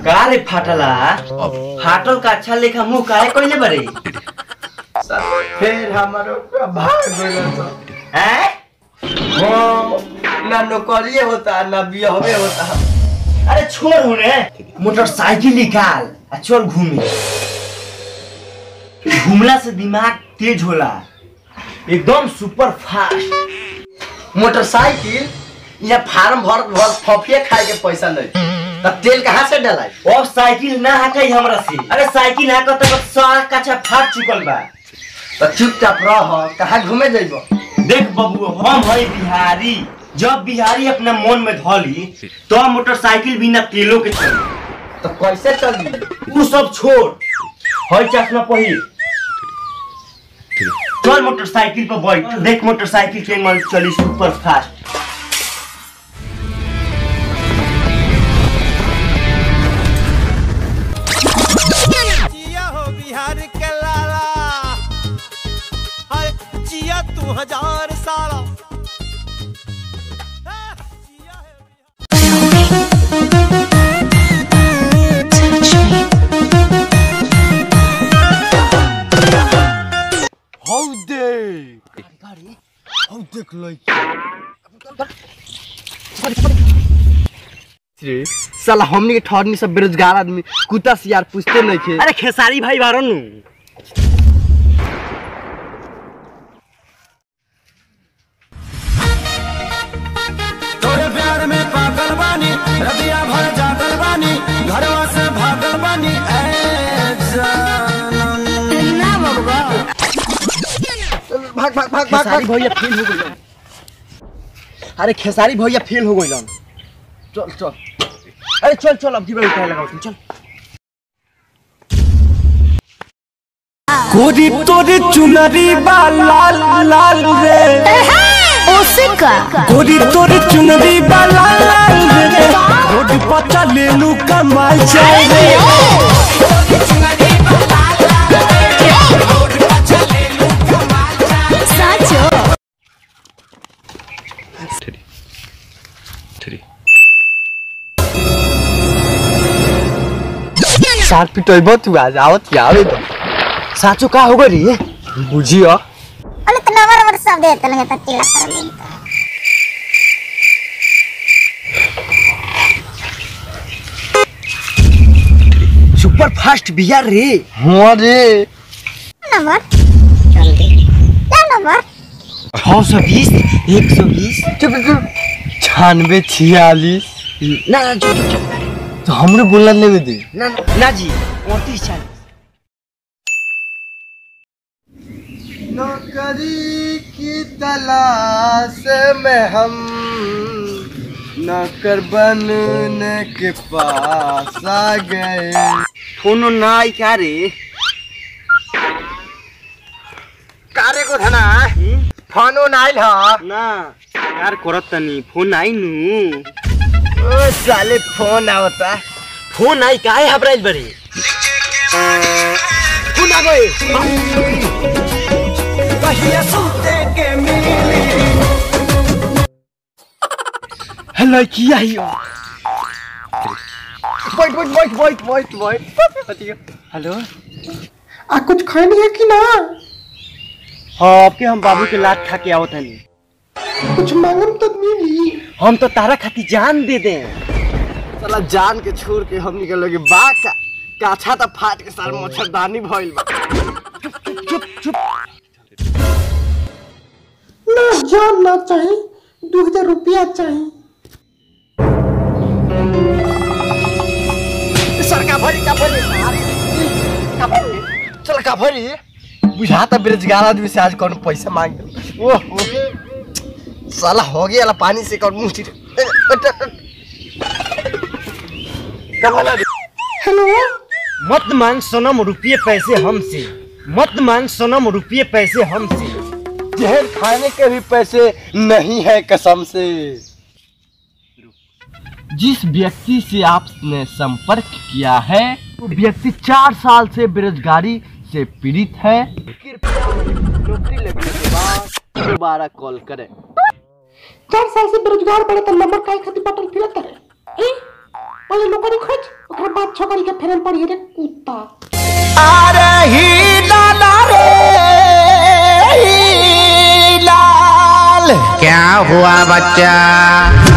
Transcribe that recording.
का रे फाटला फाटल का अच्छा लेखा मुंह काहे कइले बारे फिर हमारो भाग गइल तो हैं हाँ, ना नौकरिए होता ना बियाहवे होता अरे छोड़ रे मोटरसाइकिल निकाल आ चल घूमे घूमला से दिमाग तेज होला एकदम सुपर फास्ट मोटरसाइकिल यहाँ फार्म भर भर फफिया खाए के पैसा नहीं तब तेल कहाँ से डलाई अब साइकिल ना हटाई हमरा से अरे साइकिल हाकत तक सारा कच्चा फाट चुकल बा तो चुपचाप रह कहाँ घूमे जइबो देख बबू हम है बिहारी जब बिहारी अपना मन में धली तो मोटरसाइकिल बिना तेलों के चली तो कैसे चली तू सब छोड़ है चश्मा पहिर चल मोटरसाइकिल पर बैठ देख मोटरसाइकिल के मन चली सुपर फास्ट जिया हो बिहार के लाला हाय जिया तू हजार साला हाँ, जिया है बिहार- हौ देख हौ देख लइका रे साला हमनी के ठहरनी सब बेरोजगार आदमी कुत्ता से यार पूछते नहीं थे अरे खेसारी भाई बारो नु तोरे प्यार में पागल बानी रबिया भर जागल बानी घरवा से भागल बानी ए जानम भाग भाग भाग भाग खेसारी भैया फेल हो गइल अरे खेसारी भैया फेल हो गइलन चल चल अरे चल चल अब की बार उठाए लगाओ तुम चल कोरी तोरी चुनरी बा लाल लाल रे उसका कोरी तोरी चुनरी बा लाल लाल रे रोड पर चले लू कमाल जाए रे साचो साथ पिटैबो तू आज आवत के आवे तो साचो का हो गरी बुझियो अरे तो नंबर नंबर सब दे देते लगे तो चिल्ला कर लें सुपर फास्ट बिहार रे हां रे नंबर जल्दी क्या नंबर छः सौ बीस एक सौ बीस चुप चुप छियानवे छियालीस ना ना जो जो- जो- तो हमरे बोलना लेवे दे ना ना ना जी उनतीस चालीस नौकरी की तलाश में हम नौकर बनने के पास आ गए फोन ना आई क्या रे कारे को धना फोन ऑन आइल ह ना यार करत तनी फोन आई नु ओ साले फोन आवता फोन आई काहे हबराइल बरे फोन आ गए हेलो की आई बैठ बैठ बैठ बैठ बैठ बैठ हेलो आ कुछ खानी है कि ना हाँ आपके हम बाबू के लात खा के आवत हनी कुछ मांगम तो मिली हम तो तारा खाती जान दे दे साला जान के छोड़ के हम निकल लगे बा का काछा त फाट के सार मच्छरदानी भइल बा चुप चुप ना जान ना चाहिए दो हजार रुपया चाहिए सरका भरी का भरी का भरी चल का भरी बुझाता बेरोजगार आदमी से आज कौन पैसा मांग ओह ओह। साला हो गया ला पानी से कौन मुंह चिर कमाला रे हेलो मत मांग सनम रुपये पैसे हमसे मत मांग सनम रुपये पैसे हमसे जहर खाने के भी पैसे नहीं है कसम से जिस व्यक्ति से आपने संपर्क किया है वो व्यक्ति चार साल से बेरोजगारी से पीड़ित है कृपया नौकरी लगने के बाद दोबारा कॉल करें चार साल से बेरोजगार बड़े तो नंबर काय खातिर बटन फिरत रहे हैं? पहले नौकरी खोज ओकरा बाद छोकरी के फेरन पड़ी रे कुत्ता अरे ही लाला रे ही लाल क्या हुआ बच्चा